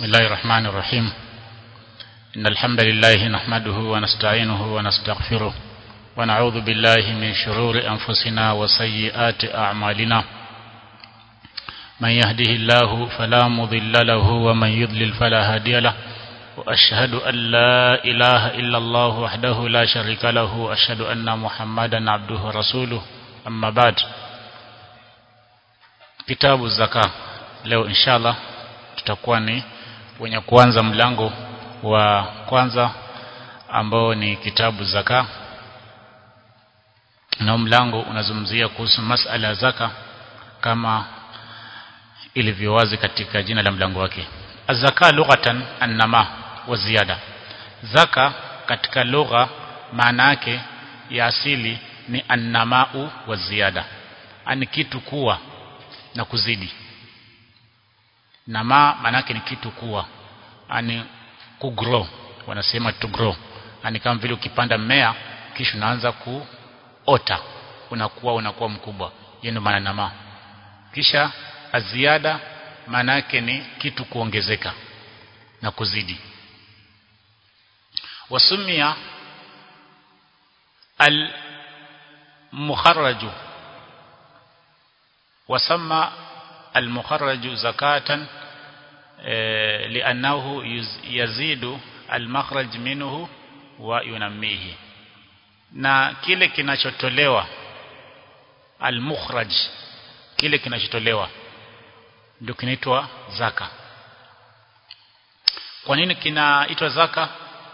بسم الله الرحمن الرحيم إن الحمد لله نحمده ونستعينه ونستغفره ونعوذ بالله من شرور أنفسنا وسيئات أعمالنا من يهده الله فلا مضل له ومن يضلل فلا هادي له وأشهد أن لا إله إلا الله وحده لا شريك له وأشهد أن محمدا عبده ورسوله أما بعد kitabu zaka leo inshallah tutakuwa ni wenye kuanza mlango wa kwanza ambao ni kitabu zaka na mlango unazungumzia kuhusu masala ya zaka kama ilivyo wazi katika jina la mlango wake azaka lughatan annama wa ziyada zaka katika lugha maana yake ya asili ni annamau wa ziyada ani kitu kuwa na kuzidi na ma manake ni kitu kuwa ani kugrow wanasema to grow ani kama vile ukipanda mmea kisha unaanza kuota unakuwa unakuwa mkubwa hiyo ndio maana na ma kisha aziada maana yake ni kitu kuongezeka na kuzidi wasumia al mukharraju وسمى المخرج زكاة لأنه يزيد المخرج منه وينميه na kile kinachotolewa almukhraj kile kinachotolewa ndio kinaitwa zaka kwa nini kinaitwa zaka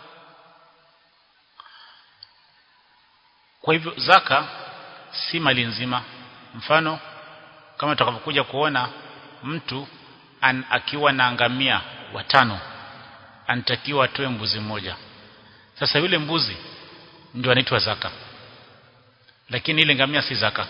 kwa hivyo zaka si mali nzima mfano kama tutakapokuja kuona mtu an, akiwa na ngamia watano anatakiwa atoe mbuzi mmoja sasa yule mbuzi ndio anaitwa zaka lakini ile ngamia si zaka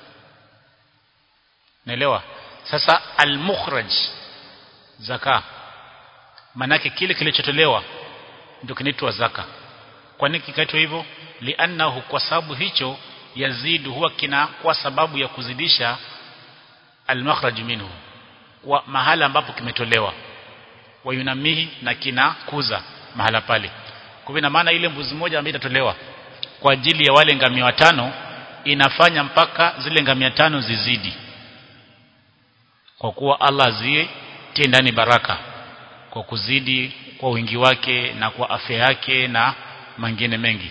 naelewa sasa al-mukhraj zaka manake kile kilichotolewa ndio kinaitwa zaka kwa nini kikaitwa hivyo li'annahu kwa sababu hicho yazidu huwa kina kwa sababu ya kuzidisha al-makhraj minhu kwa mahala ambapo kimetolewa wayunamihi na kinakuza mahala pale kwa hivyo maana ile mbuzi moja ambayo itatolewa kwa ajili ya wale ngamia watano inafanya mpaka zile ngamia tano zizidi kwa kuwa Allah azitie ndani baraka kwa kuzidi kwa wingi wake na kwa afya yake na mengine mengi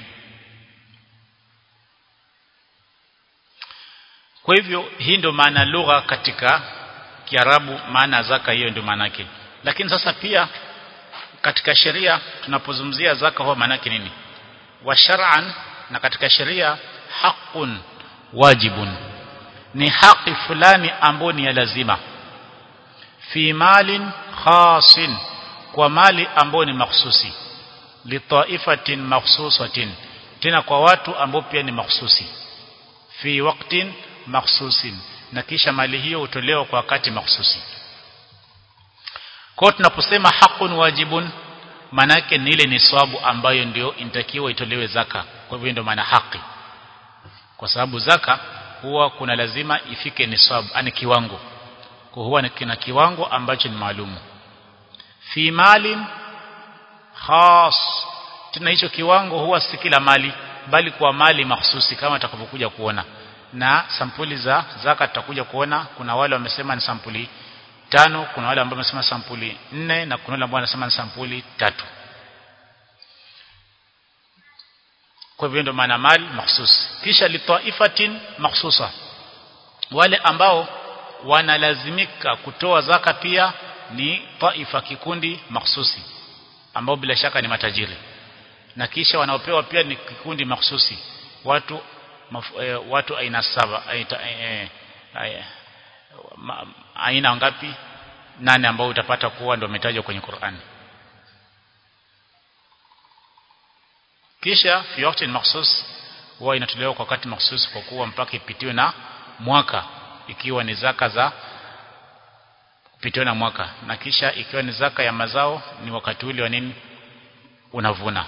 Kwa hivyo hii ndio maana lugha katika Kiarabu maana zaka hiyo ndio maana yake. Lakini sasa pia katika sheria tunapozungumzia zaka huwa maana yake nini? Wa shar'an na katika sheria haqqun wajibun. Ni haki fulani ambayo ni ya lazima. Fi malin khasin kwa mali ambayo ni mahsusi. Li ta'ifatin mahsusatin. Tena kwa watu ambao pia ni mahsusi. Fi waqtin makhsusin na kisha mali hiyo hutolewa kwa wakati makhsusi kwa tunaposema hakun wajibun maana yake ni ile ni swabu ambayo ndio inatakiwa itolewe zaka kwa hivyo ndio maana haki kwa sababu zaka huwa kuna lazima ifike ni swabu ani kiwango kwa huwa kina kiwango ambacho ni maalumu fi malin khas tena hicho kiwango huwa si kila mali bali kwa mali mahsusi kama tutakavyokuja kuona na sampuli za zaka tutakuja kuona kuna wale wamesema ni sampuli tano kuna wale ambao wamesema sampuli nne na kuna wale ambao wanasema ni sampuli tatu kwa hivyo ndio maana mali mahsus kisha litaifatin mahsusa wale ambao wanalazimika kutoa zaka pia ni taifa kikundi mahsusi ambao bila shaka ni matajiri na kisha wanaopewa pia ni kikundi mahsusi watu maf, e, watu aina saba aita, e, e, ma, aina ngapi nane ambao utapata kuwa ndio umetajwa kwenye Qur'an kisha fi waqti makhsus huwa inatolewa kwa wakati makhsus kwa kuwa mpaka ipitiwe na mwaka ikiwa ni zaka za kupitiwa na mwaka na kisha ikiwa ni zaka ya mazao ni wakati ule wa nini unavuna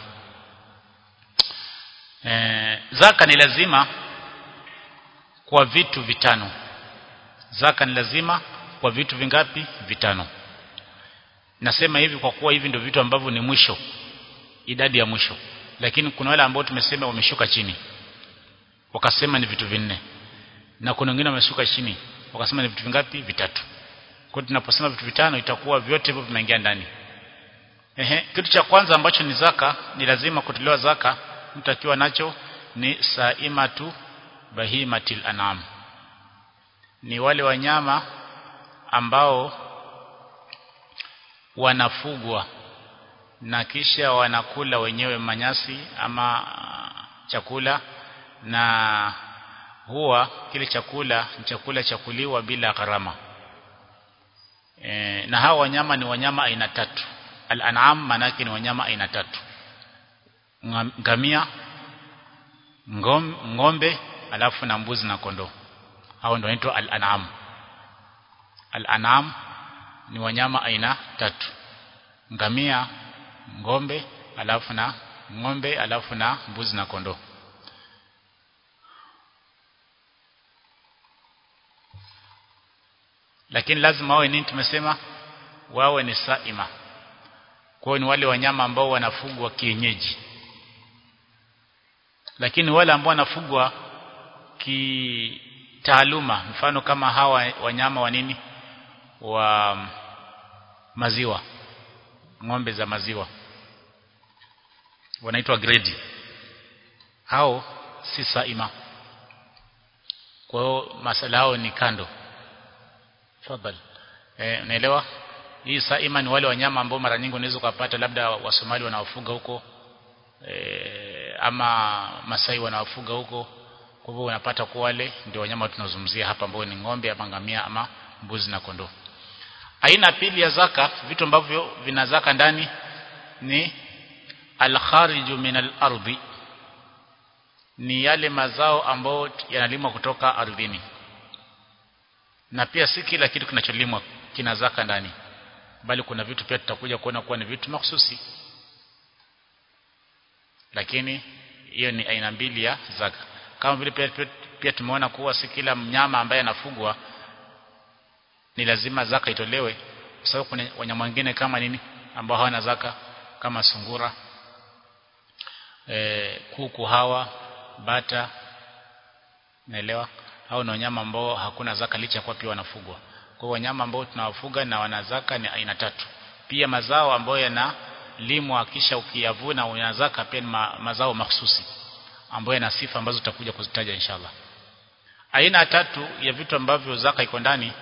e, zaka ni lazima kwa vitu vitano zaka ni lazima kwa vitu vingapi vitano nasema hivi kwa kuwa hivi ndio vitu ambavyo ni mwisho idadi ya mwisho lakini kuna wale ambao tumesema wameshuka chini wakasema ni vitu vinne na kuna wengine wameshuka chini wakasema ni vitu vingapi vitatu kwa hiyo tunaposema vitu vitano itakuwa vyote hivyo vinaingia ndani ehe kitu cha kwanza ambacho ni zaka ni lazima kutolewa zaka mtu akiwa nacho ni saimatu bahimatil anam ni wale wanyama ambao wanafugwa na kisha wanakula wenyewe manyasi ama chakula na huwa kile chakula ni chakula cha kuliwa bila gharama e, na hawa wanyama ni wanyama aina tatu al-an'am manake ni wanyama aina tatu ngamia ngom, ngombe alafu na mbuzi na kondoo hao ndio wanaitwa al-an'am al-an'am ni wanyama aina tatu ngamia ngombe alafu na ngombe alafu na mbuzi na kondoo lakini lazima wawe nini tumesema wawe ni saima kwa ni wale wanyama ambao wanafugwa kienyeji lakini wale ambao wanafugwa kitaaluma mfano kama hawa wanyama wa nini wa maziwa ng'ombe za maziwa wanaitwa grade hao si saima kwa hiyo masala yao ni kando fadhali eh unaelewa hii saima ni wale wanyama ambao mara nyingi unaweza kupata labda wasomali wanaofuga huko e, ama masai wanaofuga huko kwa hivyo unapata kwa wale ndio wanyama tunazungumzia hapa ambao ni ng'ombe ama ngamia ama mbuzi na kondoo aina pili ya zaka vitu ambavyo vina zaka ndani ni al-khariju min al-ardi ni yale mazao ambayo yanalimwa kutoka ardhini na pia si kila kitu kinacholimwa kina zaka ndani bali kuna vitu pia tutakuja kuona kuwa ni vitu mahususi lakini hiyo ni aina mbili ya zaka kama vile pia, pia, pia tumeona kuwa si kila mnyama ambaye anafugwa ni lazima zaka itolewe kwa sababu kuna wanyama wengine kama nini ambao hawana zaka kama sungura e, kuku hawa bata naelewa hao ni wanyama ambao hakuna zaka licha kwa pia wanafugwa kwa wanyama ambao tunawafuga na wana zaka ni aina tatu pia mazao ambayo yanalimwa kisha ukiyavuna una zaka pia ni ma, mazao mahsusi ambayo yana sifa ambazo tutakuja kuzitaja inshallah aina tatu ya vitu ambavyo zaka iko ndani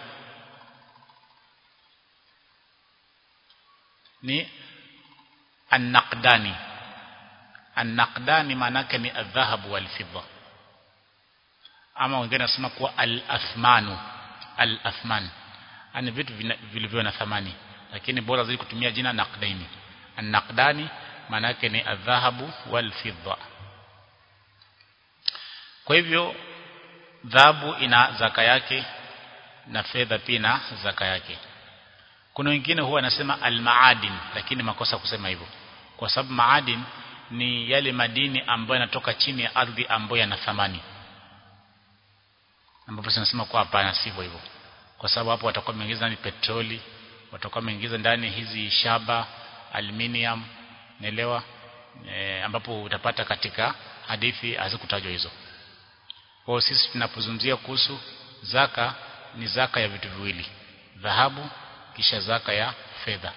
ni an-naqdani an-naqdani maanake ni adhahabu wal fidda ama wengine nasema kuwa al-athmanu al-athman ani vitu vilivyo na thamani lakini bora zaidi kutumia jina naqdaini an-naqdani maanake ni adhahabu wal fidda kwa hivyo dhahabu ina zaka yake na fedha pia ina zaka yake kuna wengine huwa anasema al-maadin lakini makosa kusema hivyo kwa sababu maadin ni yale madini ambayo yanatoka chini ya ardhi ambayo yana thamani ambapo tunasema kwa hapana sivyo hivyo kwa sababu hapo watakuwa wameingiza ndani petroli watakuwa wameingiza ndani hizi shaba aluminium naelewa e, ambapo utapata katika hadithi hazikutajwa hizo kwa sisi tunapozungumzia kuhusu zaka ni zaka ya vitu viwili dhahabu kisha zaka ya fedha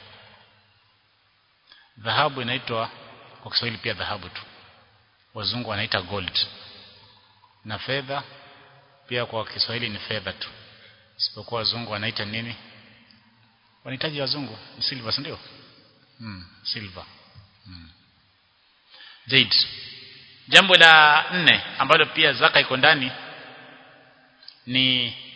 dhahabu inaitwa kwa Kiswahili pia dhahabu tu wazungu wanaita gold na fedha pia kwa Kiswahili ni fedha tu isipokuwa wazungu wanaita nini wanahitaji wazungu ni silver si ndio hmm, silver hmm. Zaid jambo la nne ambalo pia zaka iko ndani ni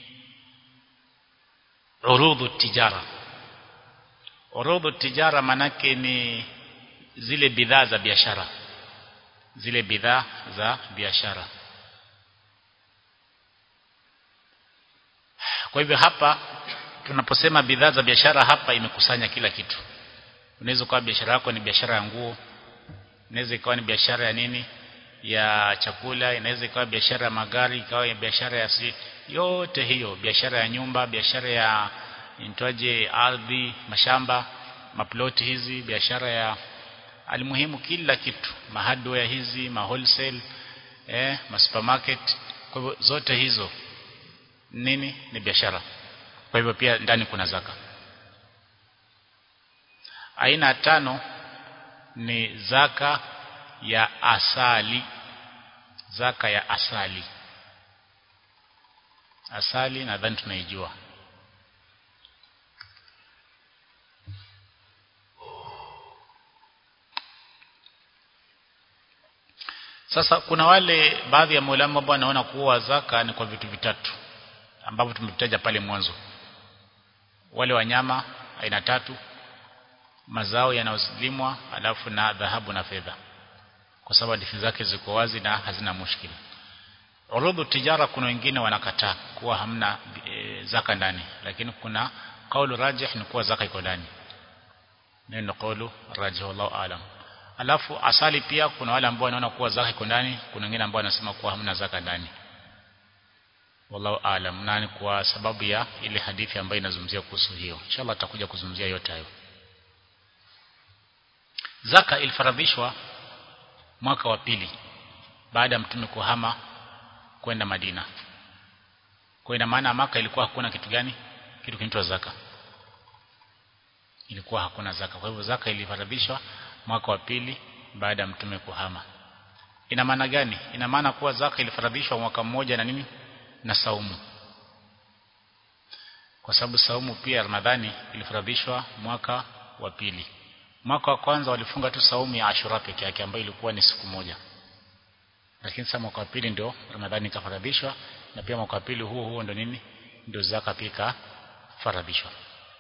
urudhu tijara urudhu tijara manake ni zile bidhaa za biashara zile bidhaa za biashara kwa hivyo hapa tunaposema bidhaa za biashara hapa imekusanya kila kitu unaweza kuwa biashara yako ni biashara ya nguo inaweza ikawa ni biashara ya nini ya chakula inaweza ikawa biashara ya magari ikawa biashara ya si yote hiyo biashara ya nyumba biashara ya intoaje ardhi mashamba maploti hizi biashara ya alimuhimu kila kitu mahardware hizi ma wholesale eh ma supermarket kwa hivyo zote hizo nini ni biashara kwa hivyo pia ndani kuna zaka aina tano ni zaka ya asali zaka ya asali asali nadhani tunaijua Sasa kuna wale baadhi ya maulama ambao wanaona kuwa zaka ni kwa vitu vitatu ambavyo tumevitaja pale mwanzo. Wale wanyama aina tatu, mazao yanayolimwa, alafu na dhahabu na fedha. Kwa sababu hadithi zake ziko wazi na hazina mushkili. Urudhu tijara kuna wengine wanakataa kuwa hamna e, zaka ndani, lakini kuna kaulu rajih ni kuwa zaka iko ndani. Neno kaulu rajih wallahu alam. Alafu asali pia kuna wale ambao wanaona kuwa zaka iko ndani, kuna wengine ambao wanasema kuwa hamna zaka ndani. Wallahu aalam. Nani kwa sababu ya ile hadithi ambayo inazungumzia kuhusu hiyo. Inshallah tutakuja kuzungumzia yote hayo. Zaka ilifaradhishwa mwaka wa pili baada ya mtume kuhama kwenda Madina. Kwa ina maana maka ilikuwa hakuna kitu gani? Kitu kinaitwa zaka. Ilikuwa hakuna zaka. Kwa hivyo zaka ilifaradhishwa mwaka wa pili baada ya mtume kuhama. Ina maana gani? Ina maana kuwa zaka ilifaradhishwa mwaka mmoja na nini? Na saumu. Kwa sababu saumu pia Ramadhani ilifaradhishwa mwaka wa pili. Mwaka wa kwanza walifunga tu saumu ya Ashura peke yake ambayo ilikuwa ni siku moja. Lakini sasa mwaka wa pili ndio Ramadhani ikafaradhishwa na pia mwaka wa pili huo huo ndio nini? Ndio zaka pia ikafaradhishwa.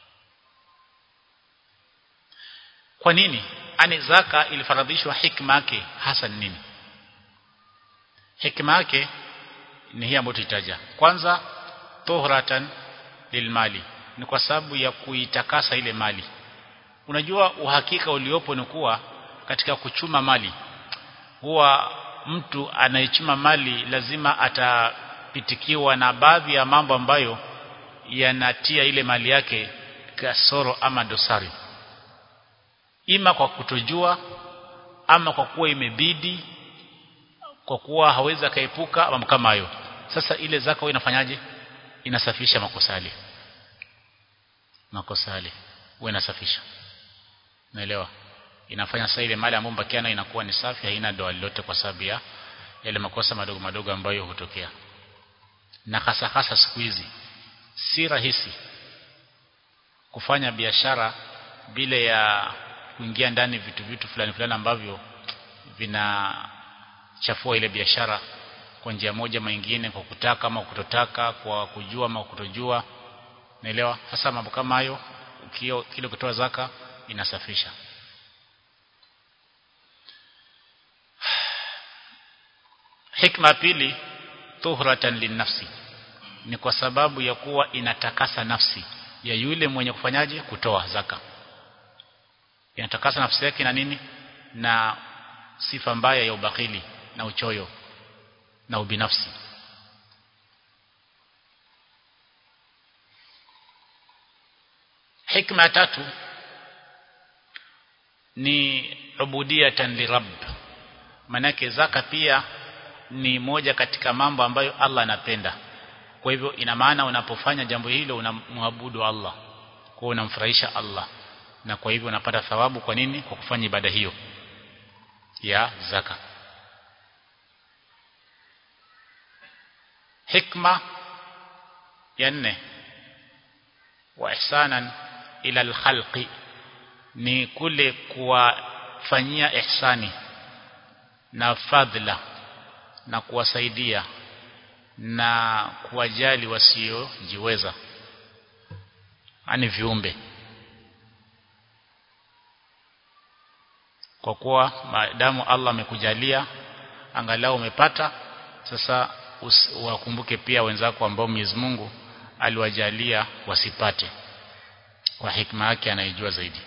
Kwa nini? Ani zaka ilifaradhishwa hikma yake hasa nini? Hikma yake ni hii ambayo tutaja. Kwanza tuhratan lilmali. Ni kwa sababu ya kuitakasa ile mali. Unajua uhakika uliopo ni kuwa katika kuchuma mali huwa mtu anayechuma mali lazima atapitikiwa na baadhi ya mambo ambayo yanatia ile mali yake kasoro ama dosari ima kwa kutojua ama kwa kuwa imebidi kwa kuwa hawezi akaepuka ama kama hayo sasa ile zaka wewe inafanyaje inasafisha makosa yale makosa yale wewe inasafisha naelewa inafanya sasa ile mali ambayo mbakiana inakuwa ni safi haina doa lolote kwa sababu ya yale makosa madogo madogo ambayo hutokea na hasa hasa siku hizi si rahisi kufanya biashara bila ya kuingia ndani vitu vitu fulani fulani ambavyo vinachafua ile biashara kwa njia moja nyingine kwa kutaka ama kutotaka kwa kujua ama kutojua naelewa hasa mambo kama hayo ukio kile kutoa zaka inasafisha hikma pili tuhratan linnafsi ni kwa sababu ya kuwa inatakasa nafsi ya yule mwenye kufanyaje kutoa zaka inatakasa nafsi yake na nini na sifa mbaya ya ubakili na uchoyo na ubinafsi hikma ya tatu ni ubudiyatan lirabb manake zaka pia ni moja katika mambo ambayo Allah anapenda kwa hivyo ina maana unapofanya jambo hilo unamwabudu Allah kwa unamfurahisha Allah na kwa hivyo unapata thawabu kwa nini kwa kufanya ibada hiyo ya zaka hikma ya nne wa ihsanan ila alkhalqi ni kule kuwafanyia ihsani na fadhila na kuwasaidia na kuwajali wasiojiweza ani viumbe kwa kuwa maadamu Allah amekujalia angalau umepata sasa wakumbuke pia wenzako ambao Mwenyezi Mungu aliwajalia wasipate kwa hikma yake anaijua zaidi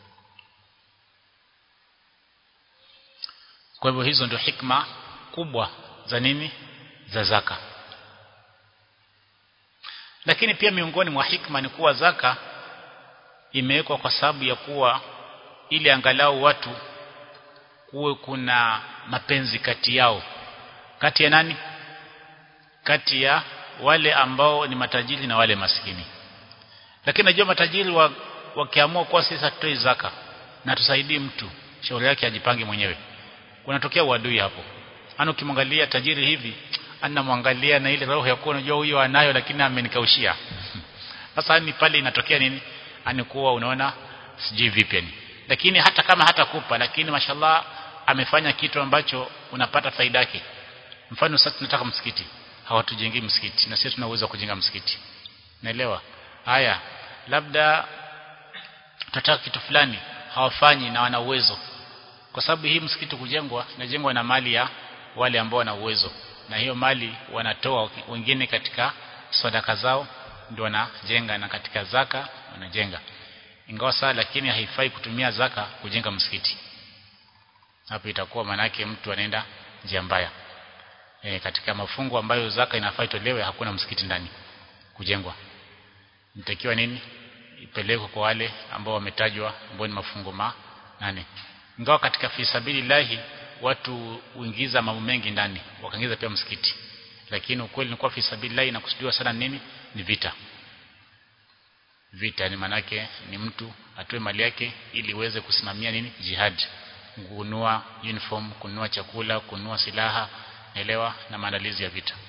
kwa hivyo hizo ndio hikma kubwa za nini za zaka lakini pia miongoni mwa hikma ni kuwa zaka imewekwa kwa sababu ya kuwa ili angalau watu kuwe kuna mapenzi kati yao kati ya nani kati ya wale ambao ni matajiri na wale maskini lakini najua matajiri wa, wakiamua kuwa sisi hatutoi zaka na tusaidie mtu shauri yake ajipange mwenyewe kunatokea uadui hapo ana ukimwangalia tajiri hivi anamwangalia na ile roho ya kuwa unajua huyo anayo lakini amenikaushia sasa ni pale inatokea nini anikuwa unaona sijui vipi yani lakini hata kama hatakupa lakini mashallah amefanya kitu ambacho unapata faida yake mfano sasa tunataka msikiti hawatujengii msikiti na sisi tuna uwezo wa kujenga msikiti naelewa haya labda tunataka kitu fulani hawafanyi na wana uwezo kwa sababu hii msikiti kujengwa inajengwa na mali ya wale ambao wana uwezo na hiyo mali wanatoa wengine katika sadaka zao ndio wanajenga na katika zaka wanajenga ingawa saa lakini haifai kutumia zaka kujenga msikiti hapo itakuwa manake mtu anaenda njia mbaya e, katika mafungu ambayo zaka inafaa itolewe hakuna msikiti ndani kujengwa nitakiwa nini ipelekwe kwa wale ambao wametajwa ambao ni mafungu ma nane ingawa katika fisabilillahi watu huingiza mambo mengi ndani wakaingiza pia msikiti lakini ukweli ni kwa fisabilillahi inakusudiwa sana nini ni vita vita ni manake ni mtu atoe mali yake ili iweze kusimamia nini jihad kununua uniform kununua chakula kununua silaha elewa na maandalizi ya vita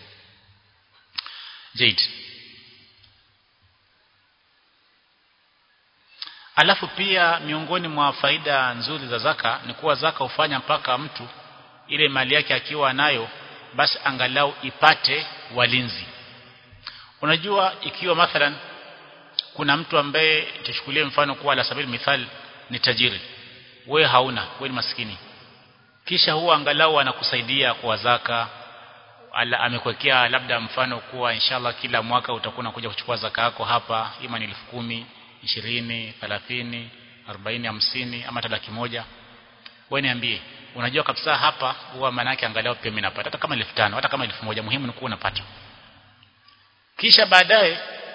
Jade Alafu pia miongoni mwa faida nzuri za zaka ni kuwa zaka hufanya mpaka mtu ile mali yake akiwa nayo basi angalau ipate walinzi. Unajua ikiwa mathalan kuna mtu ambaye tuchukulie mfano kuwa la sabili mithal ni tajiri we hauna we ni maskini kisha huwa angalau anakusaidia kwa zaka ala amekwekea labda mfano kuwa inshallah kila mwaka utakuwa unakuja kuchukua zaka yako hapa ima ni elfu kumi ishirini thelathini arobaini hamsini ama hata laki moja wewe niambie unajua kabisa hapa huwa maana yake angalau pia mimi napata hata kama elfu tano hata kama elfu moja muhimu ni kuwa unapata kisha baadaye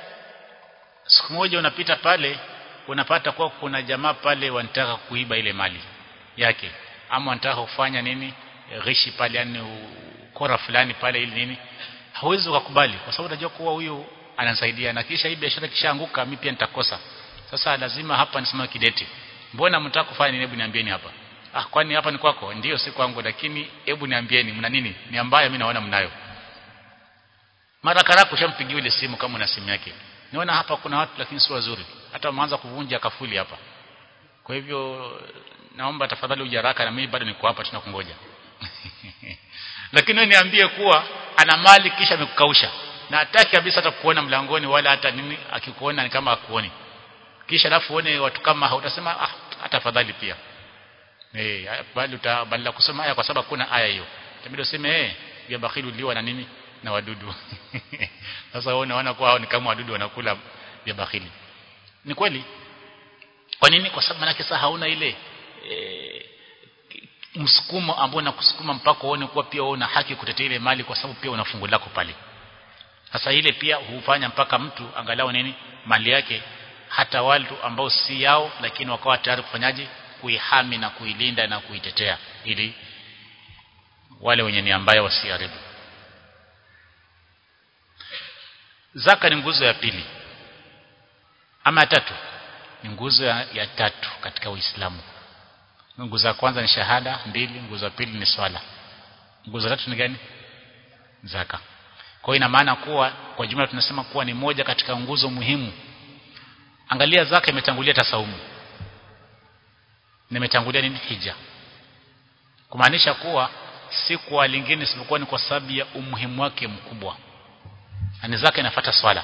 siku moja unapita pale unapata kuwa kuna jamaa pale wanataka kuiba ile mali yake ama wanataka kufanya nini ghishi pale yani ukora fulani pale ili nini hawezi ukakubali kwa sababu unajua kuwa huyu ananisaidia na kisha hii biashara kishaanguka mimi pia nitakosa sasa lazima hapa nisimame kidete mbona mtaka kufanya nini hebu niambieni hapa ah kwani hapa ni kwako ndio si kwangu lakini hebu niambieni mna nini ni ambayo mimi naona mnayo mara kadhaa kushampigia ile simu kama una simu yake niona hapa kuna watu lakini si wazuri hata wameanza kuvunja kafuli hapa kwa hivyo naomba tafadhali uje haraka na mimi bado niko hapa tunakungoja lakini wewe niambie kuwa ana mali kisha amekukausha na hataki kabisa hata kuona mlangoni wala hata nini akikuona ni kama akuoni kisha alafu uone watu kama hautasema ah hata afadhali pia eh bali utabadala kusoma aya kwa sababu kuna aya hiyo itabidi useme eh vya bakhilu liwa na nini na wadudu sasa wewe unaona kwa hao ni kama wadudu wanakula vya bakhili ni kweli kwa nini kwa sababu manake sasa hauna ile e, msukumo ambao unakusukuma mpaka uone kuwa pia una haki kutetea ile mali kwa sababu pia una fungu lako pale sasa ile pia hufanya mpaka mtu angalau nini mali yake hata watu ambao si yao lakini wakawa tayari kufanyaje kuihami na kuilinda na kuitetea ili wale wenye nia mbaya wasiharibu zaka ni nguzo ya pili ama ya tatu ni nguzo ya, ya tatu katika Uislamu nguzo ya kwanza ni shahada mbili nguzo ya pili ni swala nguzo ya tatu ni gani zaka kwa hiyo ina maana kuwa kwa jumla tunasema kuwa ni moja katika nguzo muhimu angalia zaka imetangulia tasaumu nimetangulia nini hija kumaanisha kuwa si kwa lingine isipokuwa ni kwa sababu ya umuhimu wake mkubwa na zaka inafuata swala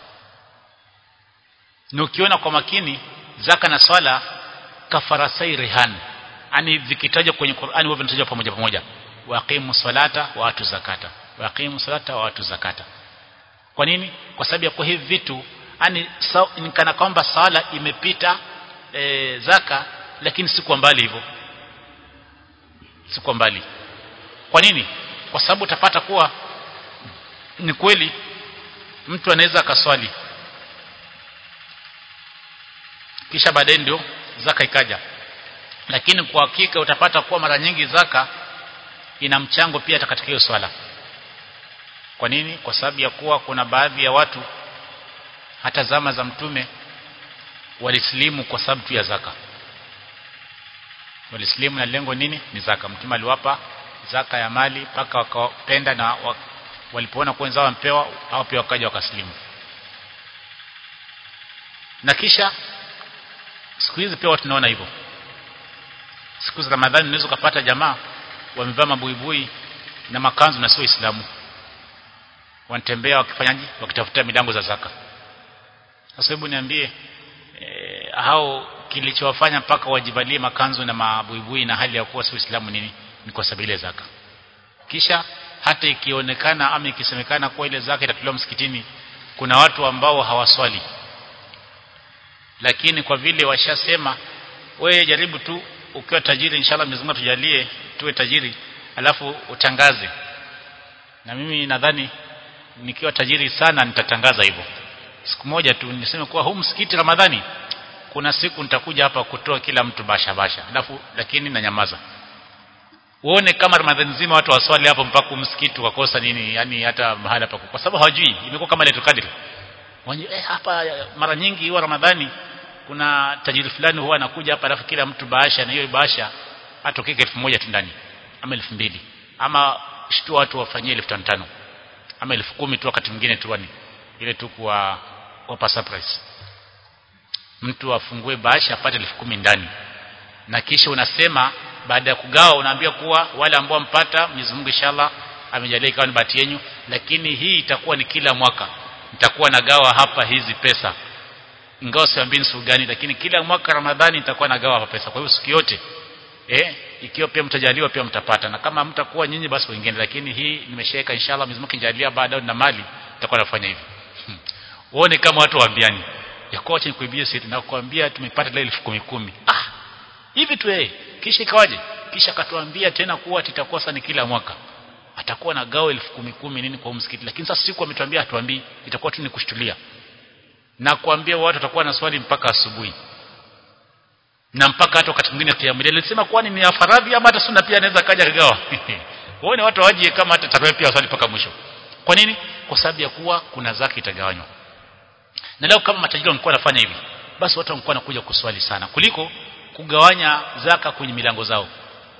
na ukiona kwa makini zaka na swala kafarasai rihan ani vikitajwa kwenye Qur'ani wao vinatajwa pamoja pamoja waqimu salata wa atu zakata waqimu salata wa atu zakata kwa nini kwa sababu ya kwa hivi vitu ani so, kana kwamba sala imepita e, zaka lakini si kwa mbali hivyo si kwa mbali kwa nini kwa sababu utapata kuwa ni kweli mtu anaweza akaswali kisha baadaye ndio zaka ikaja lakini kwa hakika utapata kuwa mara nyingi zaka ina mchango pia katika hiyo swala kwa nini kwa sababu ya kuwa kuna baadhi ya watu hata zama za mtume walisilimu kwa sababu tu ya zaka walisilimu na lengo nini ni zaka mtume aliwapa zaka ya mali mpaka wakapenda na walipoona kuwa wenzao wampewa hao pia wakaja wakasilimu na kisha siku hizi pia watu tunaona hivyo siku za Ramadhani unaweza kupata jamaa wamevaa mabuibui na makanzu na sio Uislamu wanatembea wakifanyaje wakitafuta milango za zaka sasa hebu niambie e, hao kilichowafanya mpaka wajivalie makanzu na mabuibui na hali ya kuwa sio Uislamu nini ni kwa sababu ile zaka kisha hata ikionekana ama ikisemekana kuwa ile zaka itatolewa msikitini kuna watu ambao hawaswali lakini kwa vile washasema wewe jaribu tu ukiwa tajiri inshallah Mwenyezi Mungu tujalie tuwe tajiri alafu utangaze na mimi nadhani nikiwa tajiri sana nitatangaza hivyo siku moja tu niseme kuwa huu msikiti Ramadhani kuna siku nitakuja hapa kutoa kila mtu basha basha alafu lakini na nyamaza uone kama Ramadhani nzima watu waswali hapo mpaka msikiti wakosa nini yani hata mahala pa kwa sababu hawajui imekuwa kama letu kadri eh, hapa mara nyingi huwa Ramadhani kuna tajiri fulani huwa anakuja hapa alafu kila mtu bahasha na hiyo bahasha atokeke elfu moja tu ndani ama elfu mbili ama shtua watu wafanyie elfu tano tano ama elfu kumi tu wakati mwingine tu wani ile tu kwa wapa surprise mtu afungue bahasha apate elfu kumi ndani na kisha unasema baada ya kugawa unaambia kuwa wale ambao mpata Mwenyezi Mungu inshallah amejalia ikawa ni bahati yenu lakini hii itakuwa ni kila mwaka nitakuwa nagawa hapa hizi pesa ingawa siambii siku gani lakini kila mwaka Ramadhani nitakuwa nagawa hapa pesa kwa hiyo siku yote eh ikiwa pia mtajaliwa pia mtapata na kama mtakuwa nyinyi basi wengine lakini hii nimeshaweka inshallah Mwenyezi Mungu kijalia baadaye na mali nitakuwa nafanya hivi hmm. uone kama watu waambiani ya kwa acha nikuibie siri na kuambia tumepata leo elfu kumi kumi ah hivi tu eh kisha ikawaje kisha akatuambia tena kuwa titakuwa sana kila mwaka atakuwa na gao elfu kumi kumi nini kwa msikiti lakini sasa siku ametuambia hatuambii itakuwa tu ni kushtulia na kuambia watu watakuwa na swali mpaka asubuhi na mpaka hata wakati mwingine kiamlia alisema kwani ni afaradhi ama hata sunna pia anaweza kaja kagawa waone watu waje kama hata tarehe pia swali mpaka mwisho kwa nini kwa sababu ya kuwa kuna zaka itagawanywa na leo kama matajiri wangekuwa wanafanya hivi basi watu wangekuwa wanakuja kuswali sana kuliko kugawanya zaka kwenye milango zao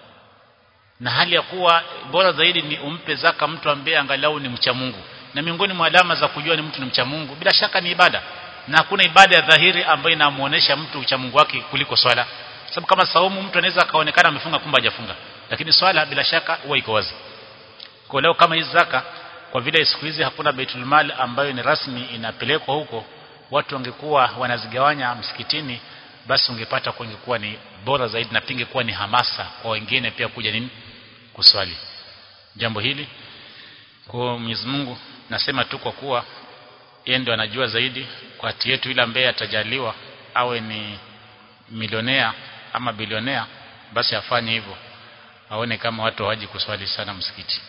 na hali ya kuwa bora zaidi ni umpe zaka mtu ambaye angalau ni mcha Mungu na miongoni mwa alama za kujua ni mtu ni mcha Mungu bila shaka ni ibada na hakuna ibada ya dhahiri ambayo inamuonesha mtu ucha Mungu wake kuliko swala sababu kama saumu mtu anaweza akaonekana amefunga kumbe hajafunga lakini swala bila shaka huwa iko wazi kwa leo kama hizi zaka kwa vile siku hizi hakuna Baitul Mal ambayo ni rasmi inapelekwa huko watu wangekuwa wanazigawanya msikitini basi ungepata kungekuwa ni bora zaidi na pingekuwa ni hamasa kwa wengine pia kuja nini kuswali jambo hili kwa Mwenyezi Mungu nasema tu kwa kuwa yeye ndo anajua zaidi kwa hati yetu ile ambaye atajaliwa awe ni milionea ama bilionea basi afanye hivyo aone kama watu hawaji kuswali sana msikiti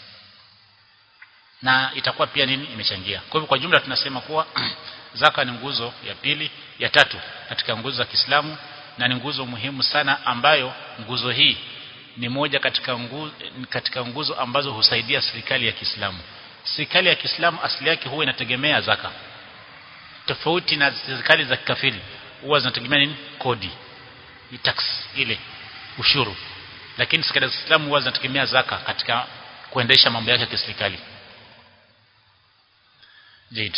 na itakuwa pia nini imechangia kwa hivyo kwa jumla tunasema kuwa zaka ni nguzo ya pili ya tatu katika nguzo za Kiislamu na ni nguzo muhimu sana ambayo nguzo hii ni moja katika nguzo, katika nguzo ambazo husaidia serikali ya Kiislamu serikali ya Kiislamu asili yake huwa inategemea zaka tofauti na serikali za kikafiri huwa zinategemea nini kodi ni tax ile ushuru lakini serikali za Kiislamu huwa zinategemea zaka katika kuendesha mambo yake ya kiserikali Jade.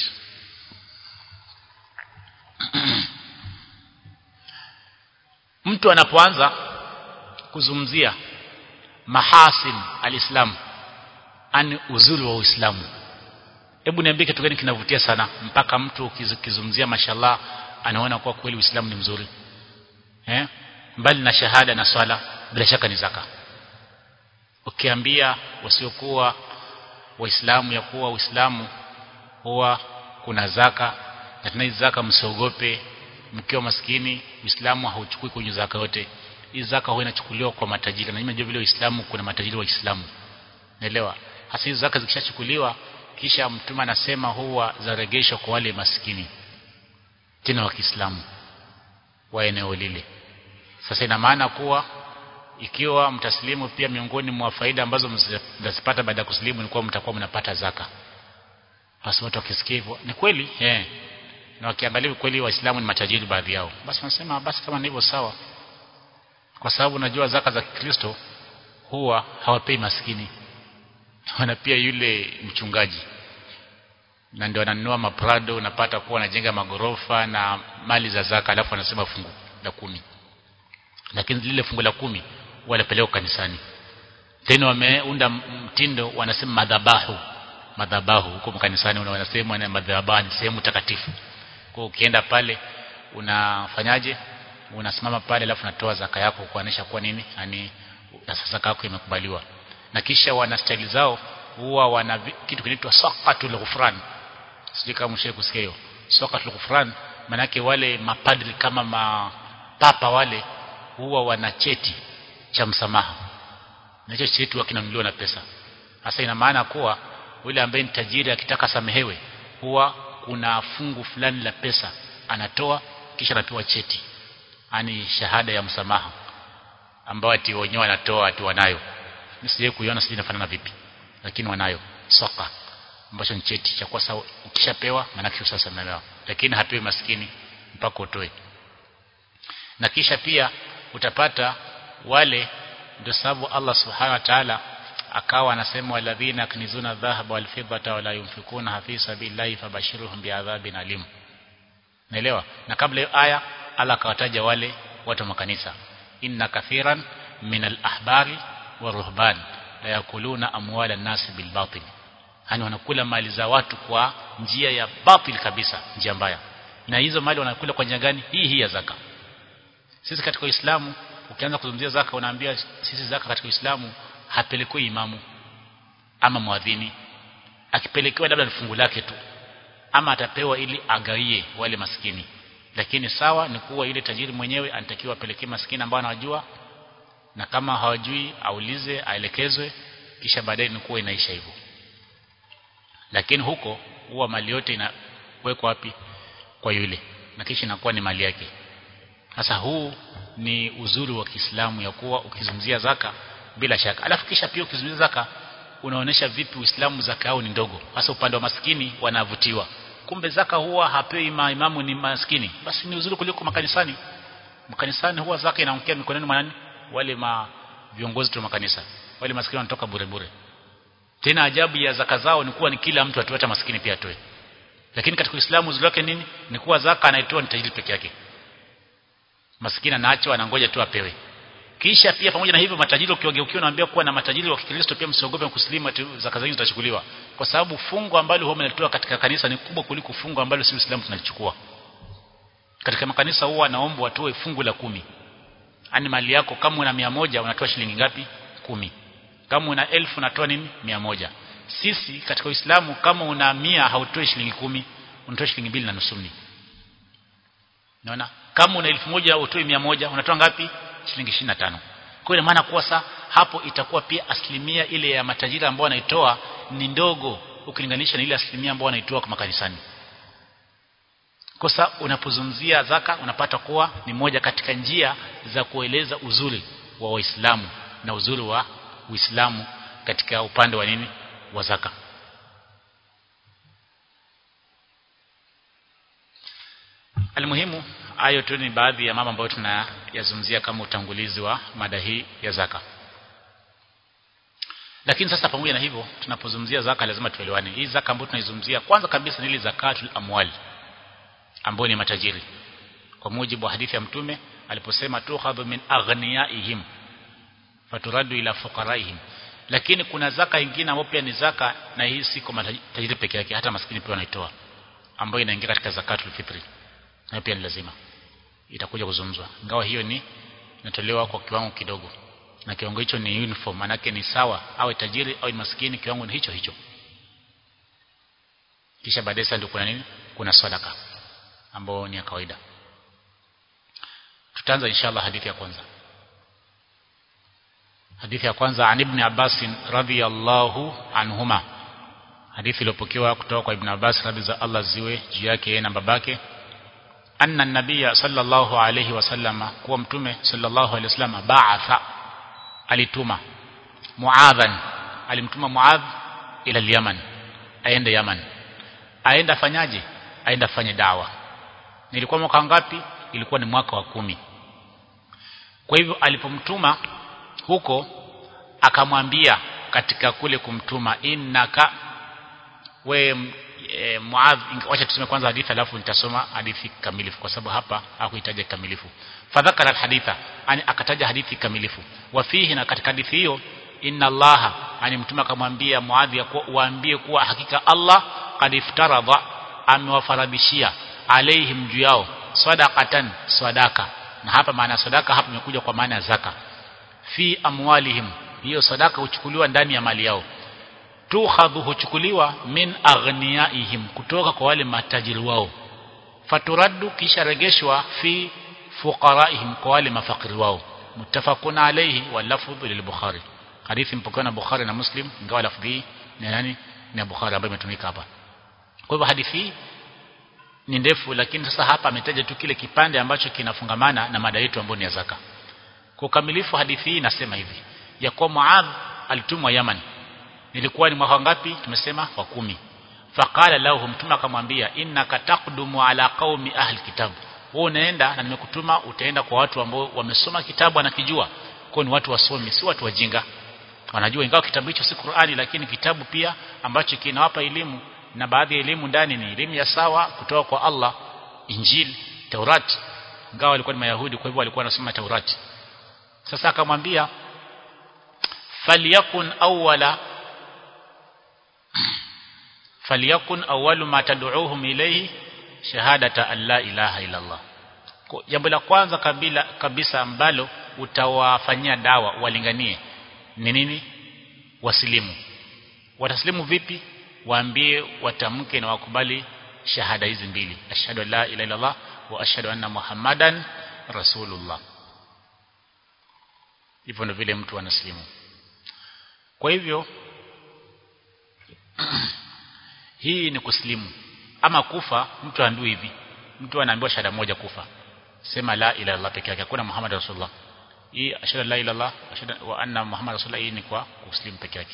mtu anapoanza kuzungumzia mahasin alislam ani uzuri wa uislamu hebu niambie kitu gani kinavutia sana mpaka mtu ukizungumzia mashallah anaona kuwa kweli uislamu ni mzuri eh mbali na shahada na swala bila shaka ni zaka ukiambia wasiokuwa waislamu ya kuwa uislamu huwa kuna zaka na tena zaka msiogope mkiwa maskini uislamu hauchukui kwenye zaka yote hii zaka huwa inachukuliwa kwa matajiri na nimejua vile uislamu kuna matajiri wa Uislamu naelewa hasa hizo zaka zikishachukuliwa kisha mtume anasema huwa zaregeshwa kwa wale maskini tena wa Kiislamu wa eneo lile sasa ina maana kuwa ikiwa mtaslimu pia miongoni mwa faida ambazo mtazipata baada ya kuslimu ni kuwa mtakuwa mnapata zaka basi watu wakisikia hivyo ni kweli eh na wakiangalia kweli waislamu ni matajiri baadhi yao basi wanasema basi kama ni hivyo sawa kwa sababu najua zaka za Kikristo huwa hawapei maskini wana pia yule mchungaji na ndio wananunua maprado unapata kuwa wanajenga magorofa na mali za zaka alafu wanasema fungu la kumi lakini lile fungu la kumi wanapeleka kanisani tena wameunda mtindo wanasema madhabahu madhabahu huko kanisani wanasema na madhabahu ni sehemu takatifu kwa ukienda pale unafanyaje unasimama pale alafu unatoa zaka yako kuonesha kwa nini yani zaka yako imekubaliwa na kisha wana style zao huwa wana kitu kinaitwa saqatul ghufran sijui kama mshaye kusikia hiyo saqatul ghufran manake wale mapadri kama mapapa wale huwa wana cheti cha msamaha na hicho cheti huwa kinanunuliwa na pesa hasa ina maana kuwa yule ambaye ni tajiri akitaka samehewe huwa kuna fungu fulani la pesa anatoa kisha anapewa cheti yani shahada ya msamaha ambao ati wenyewe wanatoa ati wanayo nisije kuiona sije inafanana vipi lakini wanayo soka ambacho ni cheti cha kwa sawa ukishapewa maana kisha usamehewa lakini hapewi maskini mpaka utoe na kisha pia utapata wale ndio sababu Allah subhanahu wa ta'ala akawa anasema walladhina yaknizuna dhahaba wal fiddata wala yunfikuna fi sabilillahi fabashiruhum bi'adhabin alim naelewa na kabla hiyo aya Allah akawataja wale watu wa makanisa inna kathiran min al-ahbari wa ruhban la yakuluna amwala an-nas bil batil yani wanakula mali za watu kwa njia ya batil kabisa njia mbaya na hizo mali wanakula kwa njia gani hii hii ya zaka sisi katika Uislamu ukianza kuzungumzia zaka unaambia sisi zaka katika Uislamu hapelekwi imamu ama mwadhini akipelekewa labda ni fungu lake tu ama atapewa ili agawie wale maskini lakini sawa ni kuwa yule tajiri mwenyewe anatakiwa apelekee maskini ambao anawajua na kama hawajui aulize aelekezwe kisha baadaye ni kuwa inaisha hivyo lakini huko huwa mali yote inawekwa wapi kwa yule na kisha inakuwa ni mali yake sasa huu ni uzuri wa Kiislamu ya kuwa ukizungumzia zaka bila shaka alafu kisha pia ukizungumzia zaka unaonesha vipi Uislamu zaka yao ni ndogo hasa upande wa maskini wanavutiwa kumbe zaka huwa hapewi imamu ni maskini basi ni uzuri kuliko makanisani makanisani huwa zaka inaongea mikononi mwa nani wale ma viongozi wa makanisa wale maskini wanatoka bure bure tena ajabu ya zaka zao ni kuwa ni kila mtu atoe hata maskini pia atoe lakini katika Uislamu uzuri wake nini ni kuwa zaka anaitoa ni tajiri peke yake maskini anaachwa anangoja tu apewe kisha pia pamoja na hivyo matajiri ukiwageukia unaambia kuwa na matajiri wa Kikristo pia msiogope kuslimu zaka zenu zitachukuliwa kwa sababu fungo ambalo huwa mnalitoa katika kanisa ni kubwa kuliko fungo ambalo si Uislamu tunalichukua katika makanisa huwa naomba watoe fungu la kumi ani mali yako kama una mia moja unatoa shilingi ngapi kumi kama una elfu unatoa nini mia moja sisi katika Uislamu kama una mia hautoi shilingi kumi unatoa shilingi mbili na nusu Unaona? Kama una elfu moja utoi mia moja unatoa ngapi? Shilingi 25. Kwa hiyo maana kuwa sa hapo itakuwa pia asilimia ile ya matajiri ambao wanaitoa ni ndogo ukilinganisha na ile asilimia ambao wanaitoa kwa makanisani. Kosa unapozungumzia zaka unapata kuwa ni moja katika njia za kueleza uzuri wa Waislamu na uzuri wa Uislamu katika upande wa nini wa zaka. Almuhimu hayo tu ni baadhi ya mambo ambayo tunayazungumzia kama utangulizi wa mada hii ya zaka. Lakini sasa pamoja na hivyo tunapozungumzia zaka lazima tuelewane. Hii zaka ambayo tunaizungumzia kwanza kabisa ni ile zakatul amwali ambayo ni matajiri. Kwa mujibu wa hadithi ya Mtume aliposema tukhadhu min aghniyaihim faturadu ila fuqaraihim. Lakini kuna zaka nyingine ambayo pia ni zaka na hii si kwa matajiri peke yake hata maskini pia wanaitoa ambayo inaingia katika zakatul fitri na pia ni lazima itakuja kuzungumzwa ingawa hiyo ni inatolewa kwa kiwango kidogo na kiwango hicho ni uniform manake ni sawa awe tajiri au maskini kiwango ni hicho hicho kisha baadaye sasa ndio kuna nini kuna sadaka ambao ni ya kawaida tutaanza inshallah hadithi ya kwanza hadithi ya kwanza an ibn Abbas radhiyallahu anhuma hadithi iliyopokewa kutoka kwa ibn Abbas radhi za Allah ziwe juu yake na babake anna nabiyya sallallahu alayhi wasallama kuwa mtume sallallahu alayhi wasallama ba'atha alituma muadhan alimtuma muadh ila al-yaman aende yaman aenda fanyaje aenda fanye dawa nilikuwa mwaka ngapi ilikuwa ni mwaka wa kumi kwa hivyo alipomtuma huko akamwambia katika kule kumtuma innaka we e, Muadh wacha tuseme kwanza hadithi alafu nitasoma hadithi kamilifu kwa sababu hapa hakuhitaji kamilifu fadhakara alhaditha ani akataja hadithi kamilifu wa fihi na katika hadithi hiyo inna allaha ani mtume akamwambia Muadh ya kuwa waambie kuwa hakika Allah qad iftaradha amewafaradhishia alaihim juu yao sadaqatan sadaka na hapa maana sadaka hapa imekuja kwa maana ya zaka fi amwalihim hiyo sadaka huchukuliwa ndani ya mali yao tukhadhu huchukuliwa min aghniyaihim kutoka kwa wale matajiri wao faturaddu kisha regeshwa fi fuqaraihim kwa wale mafakiri wao muttafaqun alayhi wa lafdhu lil-bukhari hadithi mpokewa na bukhari na muslim ingawa lafdhi ni nani ni bukhari ambayo imetumika hapa kwa hivyo hadithi hii ni ndefu lakini sasa hapa ametaja tu kile kipande ambacho kinafungamana na mada yetu ambayo ni ya zaka kwa ukamilifu hadithi hii inasema hivi ya kuwa Muadh alitumwa Yaman ilikuwa ni mwaka ngapi tumesema wa kumi faqala lahu mtume akamwambia innaka taqdumu ala qaumi ahli kitab wewe unaenda na nimekutuma utaenda kwa watu ambao wamesoma kitabu anakijua kwa ni watu wasomi si watu wajinga wanajua ingawa kitabu hicho si Qur'ani lakini kitabu pia ambacho kinawapa elimu na baadhi ya elimu ndani ni elimu ya sawa kutoka kwa Allah Injil Taurat ingawa walikuwa ni Mayahudi kwa hivyo walikuwa wanasoma Taurati sasa akamwambia falyakun awwala falyakun awwalu ma tad'uuhum ilayhi shahadata an la ilaha illa Allah jambo la kwanza kabila kabisa ambalo utawafanyia dawa walinganie ni nini wasilimu wataslimu vipi waambie watamke na wakubali shahada hizi mbili ashhadu an la ilaha illa Allah wa ashhadu anna muhammadan rasulullah hivyo ndio vile mtu anaslimu kwa hivyo hii ni kuslimu ama kufa mtu aambiwe hivi mtu anaambiwa shahada moja kufa sema la ilaha illallah peke yake hakuna muhammad rasulullah hii ashhadu la ilaha illallah ashhadu wa anna muhammad rasulullah hii ni kwa kuslimu peke yake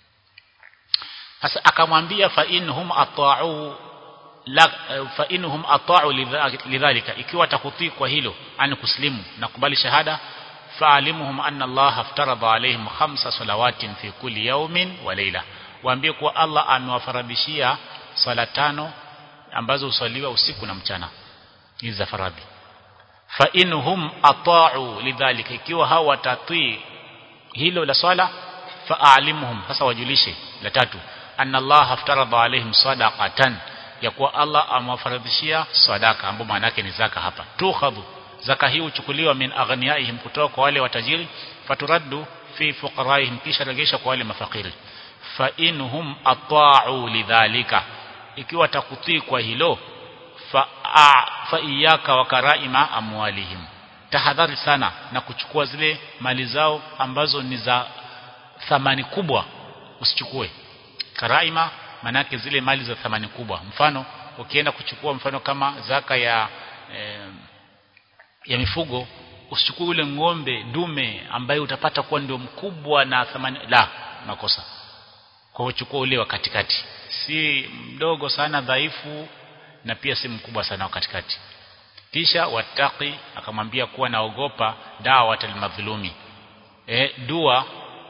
sasa akamwambia fa inhum ata'u la fa inhum ata'u lidhalika ikiwa takutii kwa hilo ani kuslimu na kubali shahada fa'alimuhum anna Allah aftarada alaihim khamsa salawatin fi kulli yawmin wa layla waambie kuwa Allah amewafaradhishia sala tano ambazo usaliwa usiku na mchana hizi za faradhi fa inhum ata'u lidhalika ikiwa hao watatii hilo la swala fa'alimuhum sasa wajulishe la tatu anna Allah aftarada alaihim sadaqatan ya kuwa Allah amewafaradhishia sadaka ambapo maana yake ni zaka hapa tukhadhu zaka hii huchukuliwa min aghniyaihim kutoka kwa wale watajiri faturaddu fi fuqaraihim kisha regesha kwa wale mafakiri fa inhum ata'u lidhalika ikiwa takutii kwa hilo fa a, fa iyaka wa karaima amwalihim tahadhari sana na kuchukua zile mali zao ambazo ni za thamani kubwa usichukue karaima manake zile mali za thamani kubwa mfano ukienda kuchukua mfano kama zaka ya eh, ya mifugo usichukue ule ng'ombe dume ambaye utapata kuwa ndio mkubwa na thamani la makosa kwa uchukua ule wa katikati si mdogo sana dhaifu na pia si mkubwa sana wa katikati kisha wataki akamwambia kuwa naogopa dawa talmadhulumi e, dua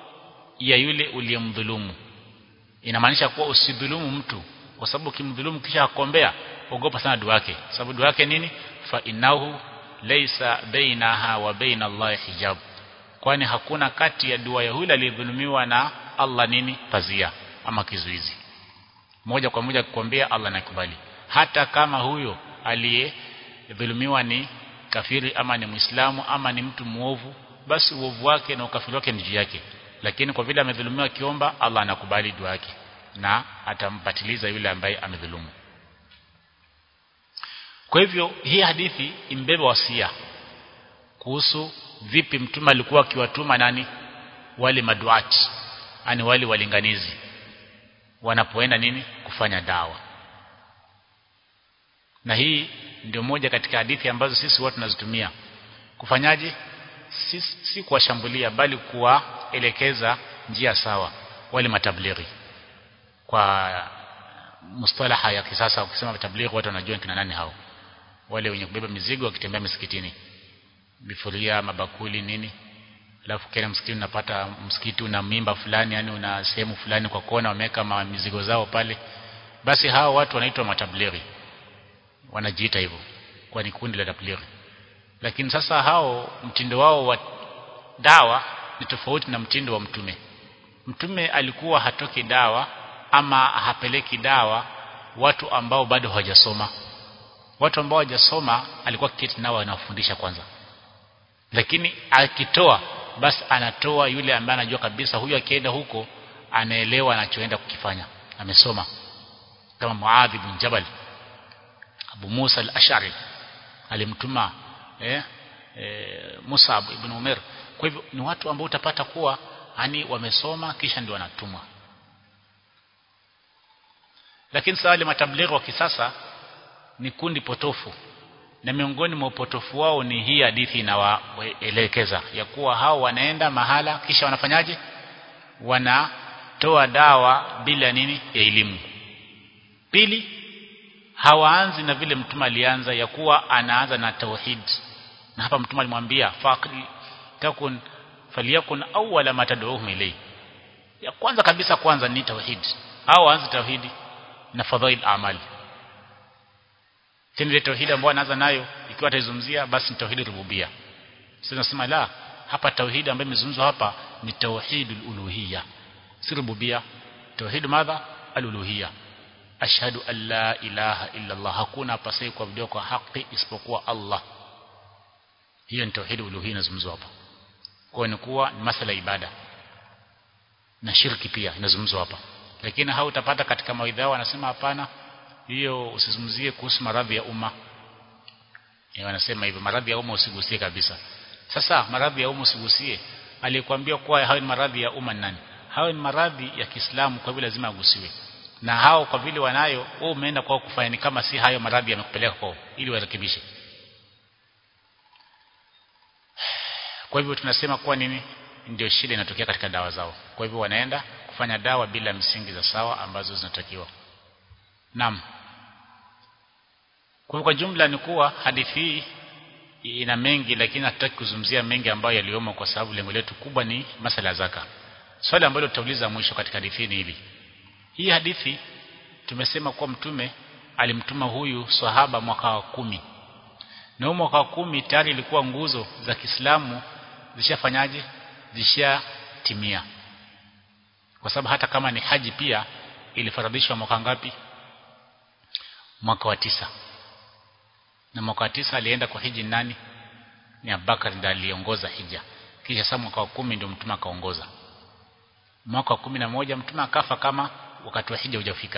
ya yule uliyemdhulumu inamaanisha kuwa usidhulumu mtu kwa sababu ukimdhulumu kisha akombea ogopa sana dua yake sababu dua yake nini fa innahu laysa bainaha wa baina Allah hijab kwani hakuna kati ya dua ya yule aliyedhulumiwa na Allah nini pazia ama kizuizi moja kwa moja kukwambia Allah nakubali hata kama huyo aliyedhulumiwa ni kafiri ama ni muislamu ama ni mtu muovu basi uovu wake na ukafiri wake ni juu yake lakini kwa vile amedhulumiwa kiomba Allah anakubali dua yake na atampatiliza yule ambaye amedhulumu kwa hivyo hii hadithi imbeba wasia kuhusu vipi mtume alikuwa akiwatuma nani wale maduati yani wale walinganizi wanapoenda nini kufanya dawa na hii ndio moja katika hadithi ambazo sisi watu tunazitumia kufanyaje si, si kuwashambulia bali kuwaelekeza njia sawa wale matablighi kwa mustalaha ya kisasa ukisema tablighi watu wanajua kina nani hao wale wenye kubeba mizigo wakitembea misikitini bifuria mabakuli nini alafu kile msikiti unapata msikiti una mimba fulani yani una sehemu fulani kwa kona wameweka mizigo zao pale basi hao watu wanaitwa matablighi wanajiita hivyo kwa ni kundi la tablighi lakini sasa hao mtindo wao wa dawa ni tofauti na mtindo wa mtume mtume alikuwa hatoki dawa ama hapeleki dawa watu ambao bado hawajasoma watu ambao hawajasoma alikuwa kiti nao anawafundisha kwanza lakini akitoa basi anatoa yule ambaye anajua kabisa huyu akienda huko anaelewa anachoenda kukifanya amesoma kama Muadh ibn Jabal Abu Musa al-Ash'ari alimtuma eh, eh, Musab ibn Umar kwa hivyo ni watu ambao utapata kuwa yani wamesoma kisha ndio wanatumwa lakini sasa wale matablighi wa kisasa ni kundi potofu na miongoni mwa upotofu wao ni hii hadithi inawaelekeza ya kuwa hao wanaenda mahala kisha wanafanyaje wanatoa dawa bila nini ya elimu pili hawaanzi na vile mtume alianza ya kuwa anaanza na tauhid na hapa mtume alimwambia faqri takun faliyakun awwala ma tad'uhum ilay ya kwanza kabisa kwanza ni tauhid au aanze tauhidi na fadhail amali tena ile tauhidi ambayo anaanza nayo ikiwa ataizungumzia basi ni tauhidi rububia sasa nasema la hapa tauhidi ambayo imezungumzwa hapa ni tauhidul uluhiyya si rububia tauhid madha aluluhiyya ashhadu an la ilaha illa Allah hakuna pasai kwa video kwa haki isipokuwa Allah hiyo ni tauhid uluhiyya inazungumzwa hapa kwa ni kuwa ni masala ibada na shirki pia inazungumzwa hapa lakini hao utapata katika mawaidha yao wanasema hapana hiyo usizungumzie kuhusu maradhi ya umma e, wanasema hivyo maradhi ya umma usigusie kabisa sasa maradhi ya umma usigusie aliyekwambia kuwa hayo ni maradhi ya umma nani hayo ni maradhi ya Kiislamu kwa hivyo lazima agusiwe na hao kwa vile wanayo wewe umeenda kwao kufanya ni kama si hayo maradhi yamekupeleka kwao ili warekebishe kwa hivyo tunasema kuwa nini ndio shida inatokea katika dawa zao kwa hivyo wanaenda kufanya dawa bila msingi za sawa ambazo zinatakiwa Naam. Kwa kwa jumla ni kuwa hadithi hii ina mengi lakini hatutaki kuzungumzia mengi ambayo yaliomo kwa sababu lengo letu kubwa ni masala ya zaka. Swali ambalo tutauliza mwisho katika hadithi ni hili. Hii hadithi tumesema kuwa mtume alimtuma huyu sahaba mwaka wa kumi. Na huo mwaka wa kumi tayari ilikuwa nguzo za Kiislamu zishafanyaje? Zishatimia. Kwa sababu hata kama ni haji pia ilifaradhishwa mwaka ngapi? mwaka wa tisa na mwaka wa tisa alienda kwa hiji nani ni Abubakar ndiye aliongoza hija kisha sasa mwaka wa kumi ndio mtume akaongoza mwaka wa kumi na moja mtume akafa kama wakati wa hija hujafika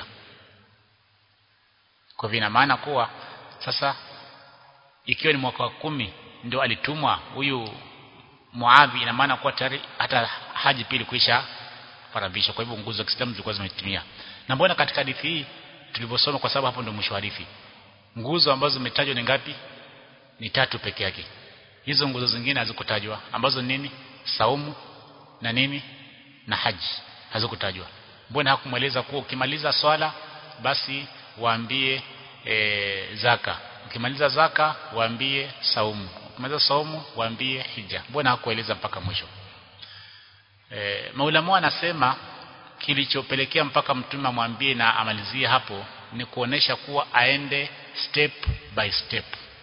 kwa vina maana kuwa sasa ikiwa ni mwaka wa kumi ndio alitumwa huyu Muadhi ina maana kuwa tayari hata haji pili kuisha faradhisha kwa hivyo nguzo za Kiislamu zilikuwa zimetimia na mbona katika hadithi hii tulivyosoma kwa sababu hapo ndio mwisho hadithi nguzo ambazo zimetajwa ni ngapi ni tatu peke yake hizo nguzo zingine hazikutajwa ambazo nini saumu na nini na haji hazikutajwa mbona hakumweleza kuwa ukimaliza swala basi waambie e, zaka ukimaliza zaka waambie saumu ukimaliza saumu waambie hija mbona hakueleza mpaka mwisho e, maulama anasema kilichopelekea mpaka mtume amwambie na amalizie hapo ni kuonesha kuwa aende step by step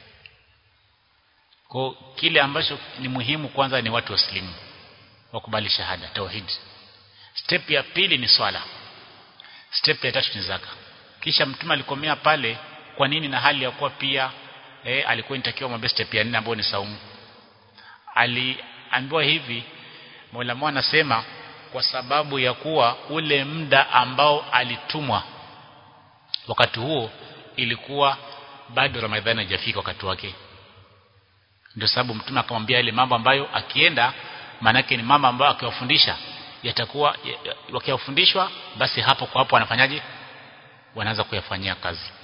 kwa kile ambacho ni muhimu kwanza ni watu waslimu wakubali shahada tauhid step ya pili ni swala step ya tatu ni zaka kisha mtume alikomea pale kwa nini na hali ya kuwa pia eh, alikuwa inatakiwa mwambie step ya nne ambayo ni saumu aliambiwa hivi Mola anasema kwa sababu ya kuwa ule muda ambao alitumwa wakati huo ilikuwa bado Ramadhani haijafika wakati wake ndio sababu mtume akamwambia ile mambo ambayo akienda manake ni mambo ambayo akiwafundisha yatakuwa wakiwafundishwa basi hapo kwa hapo wanafanyaje wanaanza kuyafanyia kazi